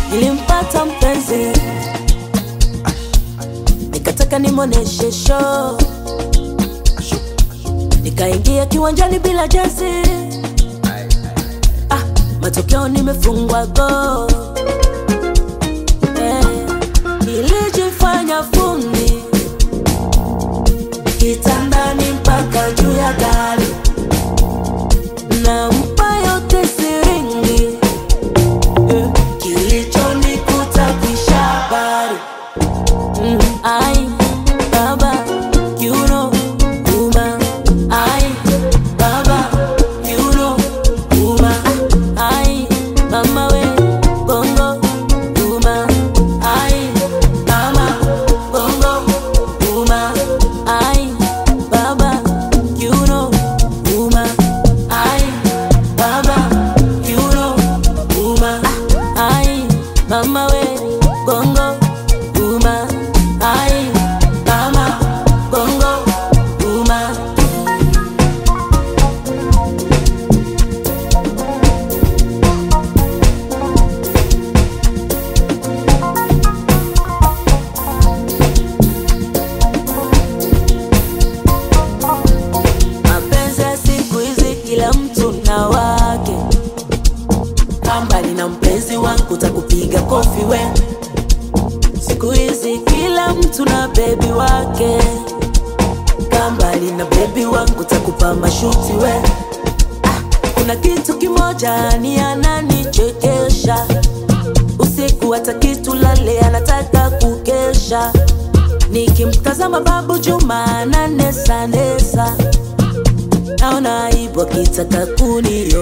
nilimpata mpenzi nikataka nimwoneshe show nikaingia kiwanjani bila jezi ah, matokeo nimefungwa go eh, nilijifanya fundi kitandani mpaka juu ya gari nampa yote siringi eh, kilichonikuta kisha habari mm, ai baba you know uma ai baba you know uma ai mama we bongo uma ai mama bongo uma ai baba you know uma ai baba you know uma ai mama we bongo uma ai mama bongo uma mapenzi ya siku hizi kila mtu na wake kambali na mpenzi wangu takupiga kofi we siku hizi kila mtu na bebi wake kambali na bebi wangu takupa mashuti we ah, kuna kitu kimoja ni ananichekesha usiku hata kitu lale anataka kukesha nikimtazama babu juma ananesanesa naona aibu akitaka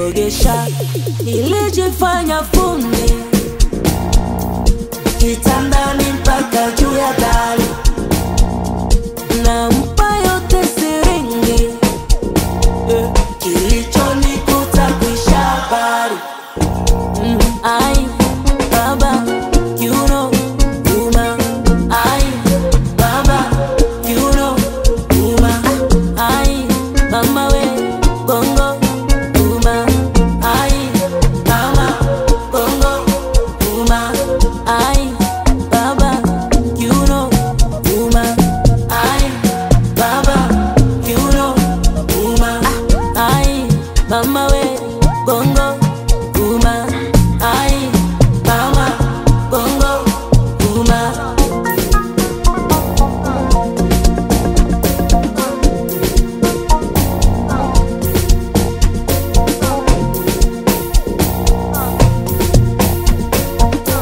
kuniogesha nilijifanya fundi kitanda